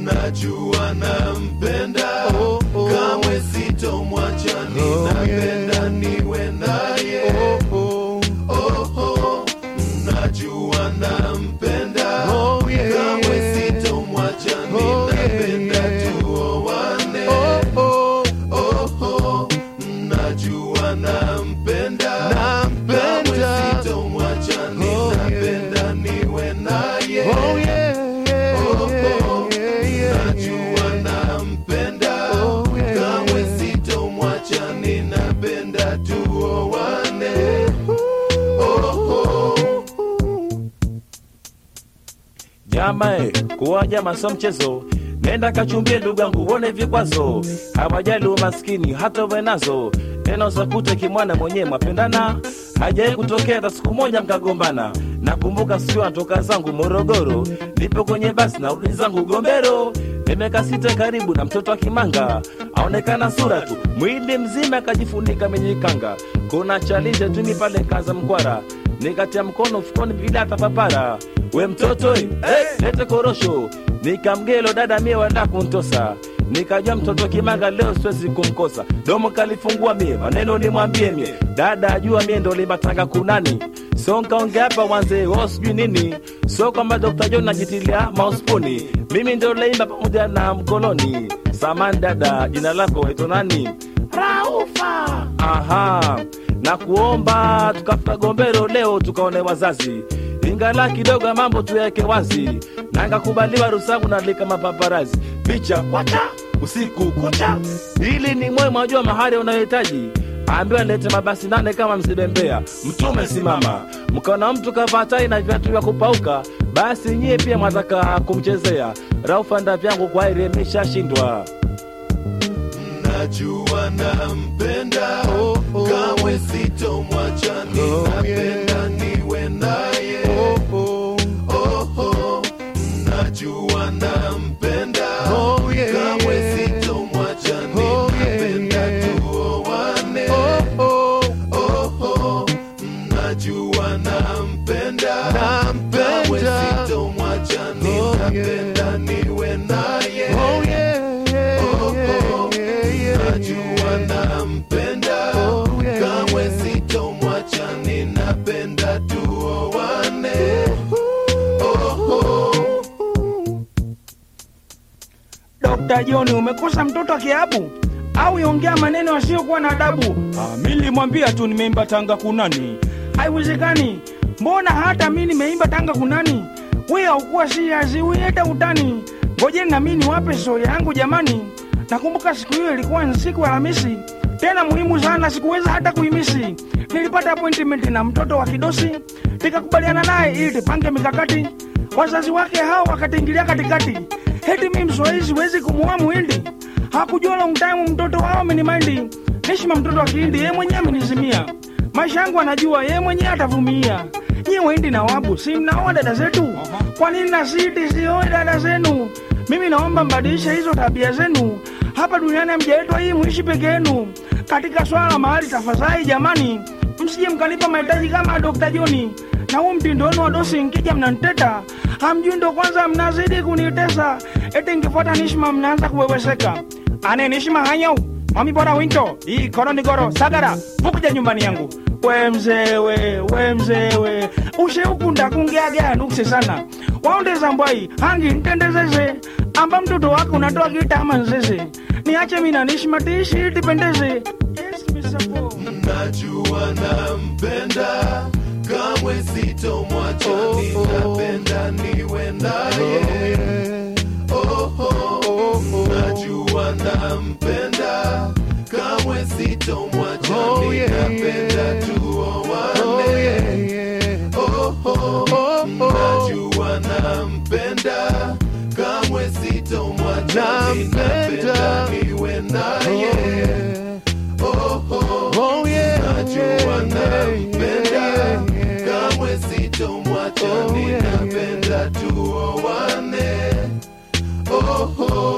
najua nampenda Oh, oh. kamwe sitomwacha ninapenda niwe naye Oh, Oho, najua nampenda Oh, yeah. kamwe sitomwacha Oh, ninapenda yeah. tuowane oh, Oho, najua nampenda Nampenda. kamwe sitomwacha ninapenda niwe naye oh, yeah, yeah, Oho, yeah, yeah, najua nampenda Oh, yeah. kamwe sitomwacha ninapenda tuowane Oho. Jama eh, kuwa jama so mchezo, nenda kachumbie ndugu yangu uone vikwazo, hawajali umaskini hata uwe nazo, tena usakute kimwana mwenyewe mwapendana, hajai kutokea hata siku moja mkagombana. Nakumbuka siku natoka zangu Morogoro, nipo kwenye basi na rudi zangu Gombero, nimeka sita karibu na mtoto wa Kimanga, aonekana sura tu, mwili mzima akajifunika menyikanga. Kuna chalinje tumi pale kaza mkwara, nikatia mkono mfukoni vile atapapara we mtoto eh, lete korosho nikamgelo dada mie wanda kuntosa nikajua mtoto kimanga leo siwezi kumkosa domo kalifungua mie maneno nimwambie mie dada ajua mie ndo limatanga kunani so nkaonge hapa wanze wo sijui nini so kwamba Dr. John najitilia mauspuni mimi ndo leimba pamoja na mkoloni samani dada jina lako waitwa nani raufa aha na kuomba tukafuta gombero leo tukaone wazazi ingala kidogo ya mambo tuyaweke wazi na ngakubaliwa rusangu nalika mapaparazi picha wacha usiku kucha ili ni mwe mwajua mahari unayohitaji ambiwa lete mabasi nane kama msibembea mtume simama mkaona mtu kavaa tai na viatu vya kupauka basi nyie pia mwataka kumchezea raufanda vyangu kwa iri imeshashindwa najua nampenda Oh, oh. kamwe sitomwacha ninapenda niwe naye oh, oho najua nampenda Oh, yeah, kamwe yeah. sitomwacha Oh, yeah, ninapenda yeah. tuowane oh, oho najua nampenda Nampenda. kamwe sitomwacha ninapenda niwe naye oh, yeah, yeah, Oho, yeah, yeah, najua yeah. nampenda Oh, yeah, kamwe yeah. sitomwacha ninapenda tuowane Oho. Dr. John, umekosa mtoto wa kiabu au yongea maneno yasiyokuwa na adabu? Ah, mi nilimwambia tu nimeimba tanga kunani. Haiwezekani, mbona hata mi nimeimba tanga kunani? We haukuwa serious, we hata utani. Ngojeni na mi niwape stori yangu jamani. Nakumbuka siku hiyo ilikuwa ni siku ya Alhamisi, tena muhimu sana, sikuweza hata kuimisi. Nilipata appointment na mtoto wa kidosi, nikakubaliana naye ili tupange mikakati. Wazazi wake hao wakatiingilia katikati, heti mi mswahili siwezi kumuoa muhindi. Hakujua long time mtoto wao amenimaindi, nishima mtoto wa kihindi, yeye mwenyewe amenizimia. Maisha yangu anajua, yeye mwenyewe atavumilia. Nyie wahindi na wabu, si mnaoa dada zetu? Kwa nini na siti sioe dada zenu? Mimi naomba mbadilishe hizo tabia zenu. Hapa duniani hamjaletwa hii muishi peke yenu. Katika swala la mahali, tafadhali jamani, msije mkanipa mahitaji kama Dr. Joni na huu mtindo wenu wa dosi, nkija mnaniteta, hamjui ndo kwanza mnazidi kunitesa. Eti nkifuata nishima mnaanza kuweweseka. Ane nishima hanyau mami bora winto hii koroni goro sagara vukuja nyumbani yangu we mzewe we mzewe ushe ukunda kungeagea nukse sana waondeza mbwai hangi ntendezeze amba mtoto wako unatoa kitama nzeze niache mina nishima tiishi tipendeze yes, Mr. Paul. najua nampenda kamwe sitomwacha ninapenda niwe naye oho najua nampenda kamwe sitomwacha Oh, yeah, ninapenda yeah. tuowane oho najua nampenda kamwe sitomwacha ninapenda niwe naye oho najua nampenda kamwe sitomwacha ninapenda tuowane oho